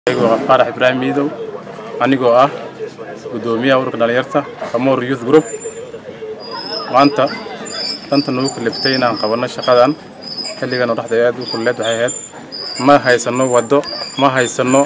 waa faarax ibraahim miidow anigoo ah guddoomiyaha ururka dhalinyarta kamoor youth group maanta danta nagu kaliftay inaan qabanno shaqadan xilligan oo dhexda aad u kulleed waxay ahayd ma haysanno waddo ma haysanno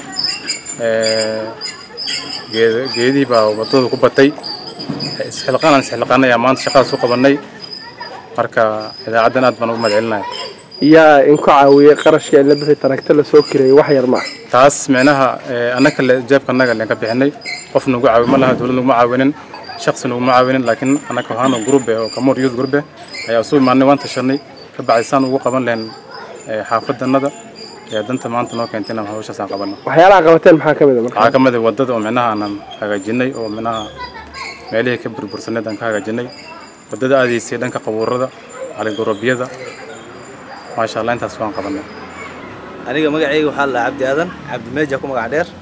geedihii baa waddada ku batay isxilqaanaan isxilqaanay ayaa maanta shaqadaas u qabannay marka idaacaddan aad baan ugu mahadcelinaya yaa inku caawiyey qarashka in la bixi taragta la soo kireeyey wax yar ma ah taas micnaha annaka le jeebka annaga leen ka bixinay qof nagu caawi ma laha dowlad naguma caawinin shaksi naguma caawinin laakiin annaka waxaanu group eh oo kamoor youth group eh ayaa isu imaanay waan tashanay ka bacdi saan ugu qaban lahayn xaafadannada ee danta maanta noo keentay inaan hawshaas aan qabanno waxyaalaha qabateen maxaa ka mid a marka waxaa ka mid ah waddada oo micnaha aanan hagaajinay oo micnaha meelihii ka burbursaneed aan ka hagaajinay waddada aadaysay dhanka qabuurada caligorobyada maasha allah intaas waan qabanay aniga magacayga waxaa la cabdi aadan cabdi meeja ku magac dheer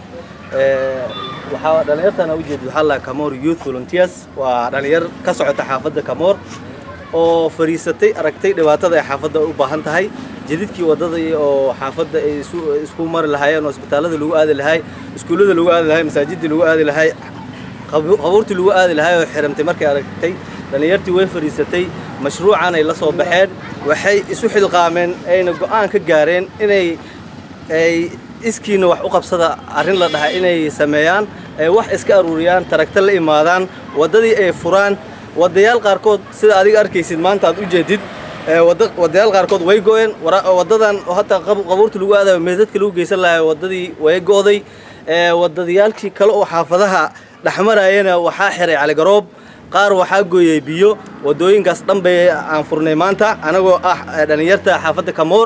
waxaa dhallinyartana ujeeda waxaa la kamoor youth volunteers waa dhallinyar ka socota xaafadda kamoor oo fariisatay aragtay dhibaatada ay xaafadda u baahan tahay jadidkii waddada oo xaafadda ay isku mari lahaayeen oo isbitaallada lagu aadi lahay iskuullada lagu aadi lahay masaajidii lagu aadi lahay qabuurtii lagu aadi lahay oo xirantay markay aragtay dhallinyartii way fariisatay mashruucan ay la soo baxeen waxay isu xilqaameen ayna go'aan ka gaareen inay ay iskiina wax u qabsada arrin la dhaha inay sameeyaan ay wax iska aruuriyaan taragta la imaadaan waddadii ay furaan wadayaal qaarkood sida adiga arkaysid maanta aad u jeedid wadayaal qaarkood way go'een waddadan hataa qabuurta lagu aadayo meedadka lagu geysan lahayo waddadii way go'day wadadayaalkii kale oo xaafadaha dhexmarayana waxaa xiray caligaroob qaar waxaa gooyey biyo waddooyinkaas dhan bay aan furnay maanta anagoo ah dhallinyarta xaafadda kamoor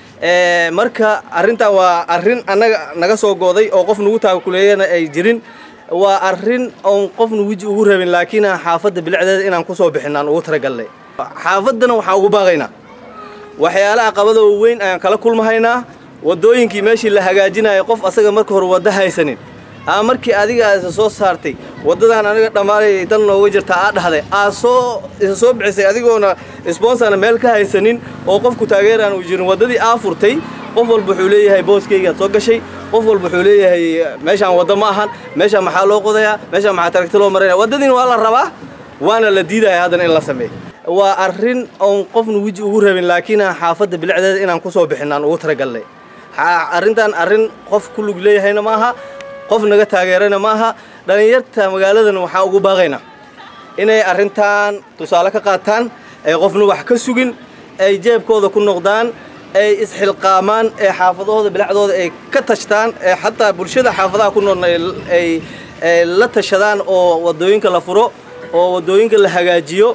marka arrintan waa arrin annaga naga soo gooday oo qof nagu taakuleeyana ay jirin waa arrin oon qofna weji ugu rabin laakiin aan xaafadda bilicdeeda inaan ku soo bixin aan ugu talagalnay xaafaddana waxaan ugu baaqaynaa waxyaalaha qabada weyn ayaan kala kulmahaynaa waddooyinkii meeshii la hagaajinayo qof asaga marka hore waddo haysanin aa markii adiga isa soo saartay waddadan aniga dhammaanay dan nooga jirta aa dhahday aa soo isa soo bixisay adigoona sponsarna meel ka haysanin oo qofku taageeraan uu jirin waddadii aa furtay qof walba wuxuu leeyahay booskaygaad soo gashay qof walba wuxuu leeyahay meeshaan waddo ma ahan meeshaan maxaa loo qodayaa meeshaan maxaa taragta loo marinaya waddadiina waa la rabaa waana la diidaya haddana in la sameeyo waa arrin oon qofna weji ugu rabin laakiin aan xaafadda bilicdeeda inaan ku soo bixin aan ugu talagalnay arrintan arrin qof ku lug leeyahayna ma aha qof naga taageerana ma aha dhallinyarta magaaladan waxaan ugu baaqaynaa inay arrintan tusaale ka qaataan ay qofna wax ka sugin ay jeebkooda ku noqdaan ay isxilqaamaan ee xaafadahooda bilacdooda ay ka tashtaan ee xataa bulshada xaafadaha ku noolna ay la tashadaan oo waddooyinka la furo oo waddooyinka la hagaajiyo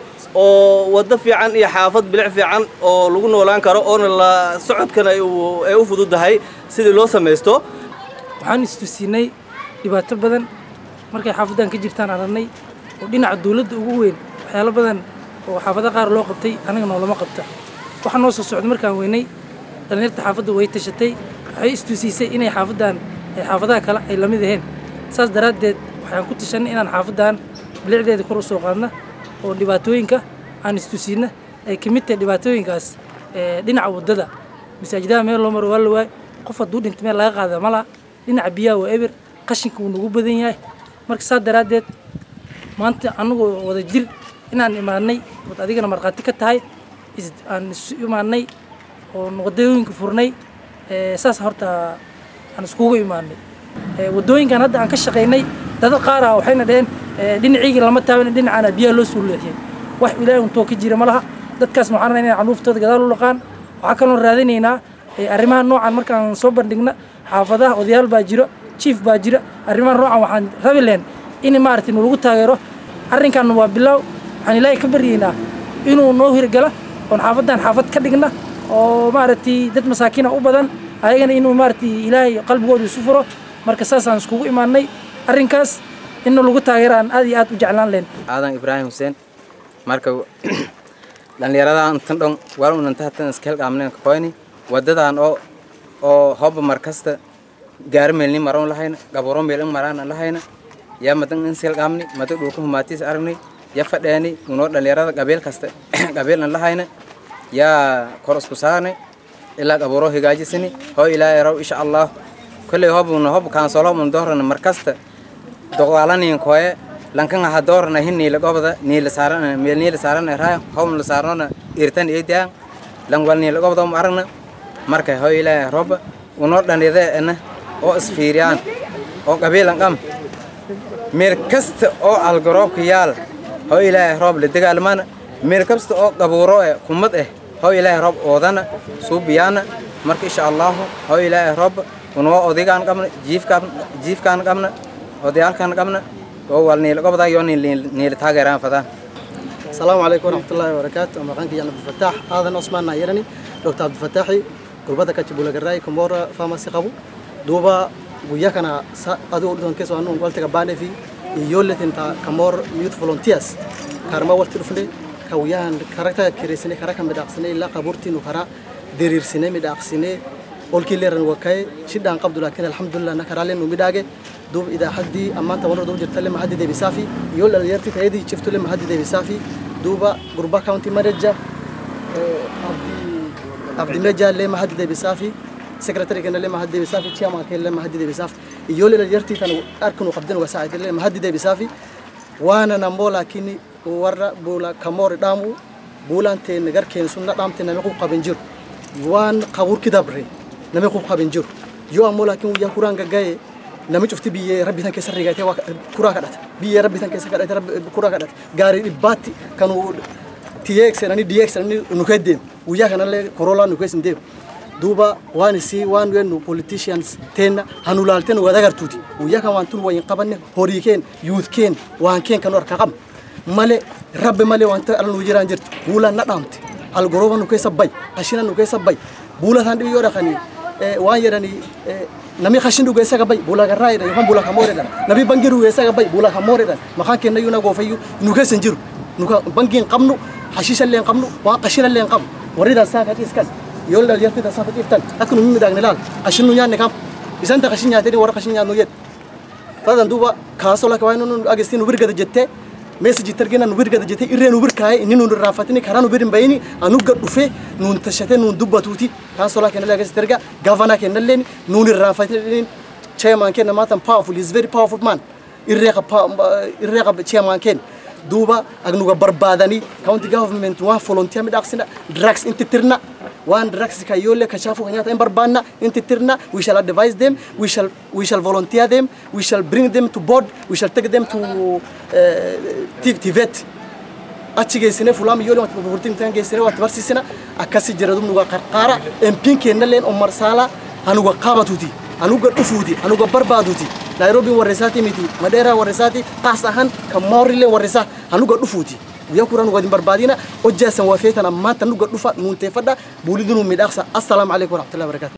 oo waddo fiican iyo xaafad bilic fiican oo lagu noolaan karo oona la socodkana ay u fududahay sidii loo samaysto waxaan istusiinay dhibaato badan markay xaafaddan ka jirtaan aragnay oo dhinaca dawladda ugu weyn waxyaalo badan oo xaafado qaar loo qabtay anaga noolama qabta waxaa noo soo socda markaan weynay dhallinyarta xaafadda way tashatay waxay istusiisay inay xaafaddan ay xaafadaha kale ay lamid ahayn saas daraaddeed waxaan ku tashanay inaan xaafaddan bilicdeeda kor u soo qaadna oo dhibaatooyinka aan istusiinna ay ka mid tahay dhibaatooyinkaas dhinaca waddada masaajidaha meel loo maro waa la waay qof hadduu dhinta meel laga qaada ma laha dhinaca biyaha waa eber qashinka wuu nagu badan yahay marka saas daraaddeed maanta annagoo wada jir inaan imaanay ood adigana markhaati ka tahay aan isu imaanay oo waddooyinka furnay saas horta aan iskugu imaanay waddooyinkan hadda aan ka shaqaynay dada qaar ah waxayna dhaheen dhinaciygii lama taaban dhinacaana biyaha loo soo leexiyay wax ilaahay untoo ka jira ma laha dadkaas waxaan rabnaa inay canuuftooda gadaal u dhaqaan waxaa kaloo raadinaynaa arrimaha noocan markaan soo bandhigna xaafadaha odayaal baa jiro jief baa jira arrimaha noocan waxaan rabi lahayn in maaragtay nalagu taageero arrinkan waa bilaaw waxaan ilaahay ka baryaynaa inuu noo hirgala oon xaafaddan xaafad ka dhigna oo maaragtay dad masaakiina u badan ayagana inuu maaragtay ilaahay qalbigooda isu furo marka saasaan iskugu imaanay arrinkaas inna lagu taageero aan aad iyo aad u jeclaan lahayn aadan ibraahim xuseen marka dhallinyaradan tan dhon waa unanta hatan iska helqaamneen kakoyni waddadan oo oo hobba mar kasta gaari meelni maron lahayna gaburo meel in maraan lahayna yaa madan in selqaamni mada dhulka humaatiis aragnay ya fadheeni unoo dhallinyarada qabeel kasta qabeel an lahayna yaa kor isku saarnay ilaa gaburo higaajisini hoo ilaahay raw insha allah kolley hobuna hob kaansolobun doorana markasta doqaalanin koye lankan aha doorana hin niila gobda niila saarana meel niila saarana raa hobun la saarnona irtan eedaa lan wal niila gobda um aragna marka hoy ilaahay roba unoo dhanide ena oo isfiiriyaan oo qabiilan qam meel kasta oo algaroobka yaal hoy ilaahay roob la dagaalmana meel kasta oo qabuuro eh kumad eh hoy ilaahay roob oodana suubiyaana marka insha allahu hoy ilaahay roob unoo odigaan qabna jiifkaan jiifkaan qabna odayaalkaan qabna oo wal niila gobda iyo niila taageeraan fadaan السلام عليكم ورحمة الله وبركاته مقانك يا عبد الفتاح هذا عثمان نايرني دكتور عبد الفتاحي قربتك كتبولا جراي كمورا فاماسي قبو دوبا وياك أنا أدو أردن كيسو أنو قلت كباني في يولت انت كمور يوث فولونتياس كارما ولت رفلي كويان كاركتا كريسني كاركا مداقسني لا قبورتي نكرا ديرير سنة مداقسني قولكي ليرن وكاي شدان قبض لكن الحمد لله نكرالين ومداقي دوب إذا حدي أما أنت ورا دوب جرت لما حد دي بيسافي يقول اللي يرتي تهدي شفت لما حد دي بيسافي دوبا قربا كاونتي مرجع عبدي عبدي مرجع لما حد دي بيسافي سكرتري كان لما حد دي بيسافي تشاما كان لما حد دي بيسافي يقول اللي يرتي كانوا أركن وقبضن وساعد لما حد دي بيسافي وانا نمولا كيني ورا بولا كمور دامو بولا انت نجار كين سنة دام تنا مكوب قبنجر وان قبور كده بري نمكوب قبنجر يو أمولا كين ويا كوران جاي nama cufti biyyee rabbi tan keessa rigatee kuraa kadhata biyyee rabbi tan keessa kadhate kuraa kadhata gaarii dhibbaatti kan TX jedhanii DX jedhanii nu keessa deemu guyyaa kanallee korolaa nu keessa hin deemu duuba waan isii waan nu politicians teenna hanu laaltee nu gadagartuuti guyyaa kan waan tun wayin qabanne horii keen yuut keen waan keen kan harka qabne malee rabbi malee wanta ala nu jiraan jirtu buulaan na dhaamte algorooba nu keessa bay ashina nu keessa bay buula isaan dhibii yoo dhaqanii waan jedhanii nami khashin dhuge isa gabay bula garraa jedhan yookaan bula kamoo jedhan nami bangi dhuge isa gabay bula kamoo jedhan maqaan kenna yuuna goofayyu nu keessa hin jiru nuka bangiin qabnu hashiisha illee hin qabnu waan qashina illee hin qabnu warri dansaa ka dhiiskas yoo dhalyarti dansaa ka dhiiftan akka nu midhaagni laal qashin nu nyaanne kam isan ta qashin nyaatee warra qashin nyaannu jedhe tadan duuba kaasoo lakka waan nu ageessi nu birgada jettee meesajii targina nu birgada jettee irree nu birkaa'ee inni nu irraanfatini karaa nu bir hin bayini anu gad dhufee nuun tashatee nuun dubbatuuti kaasoo lakka kennalee ageessi targa gavanaa kennallee nuun irraanfatini chairman kenna maatan powerful is very powerful man irree qaba irree qaba chairman kenna duuba agnuga barbaadanii county government waan volunteer midhaaqsina drugs inti tirna waan drugs kayyoolle kashaafu kan nyaata hin barbaanna inti tirna we shall advise them we shall we shall volunteer them we shall bring them to board we shall take them to uh, tivet achi geessine fulaan iyyoolee wanta burburtiin ta'an geessine wanta barsiisina akkasi jira dum nuga qarqaara MP'n kennalleen Omar Saala hanuga qaabatuuti hanuga dhufuuti hanuga barbaaduuti Nairobi warreessaati miti Madeera warreessaati taasahan kan Maorillee warreessaa hanuga dhufuuti guyyaa kuraa nuga hin barbaadina hojjaa san wafee tan ammaan tan nuga dhufa nuun teeffadha buulii nuun midhaaqsa assalaamu alaikum warahmatullahi wabarakatuh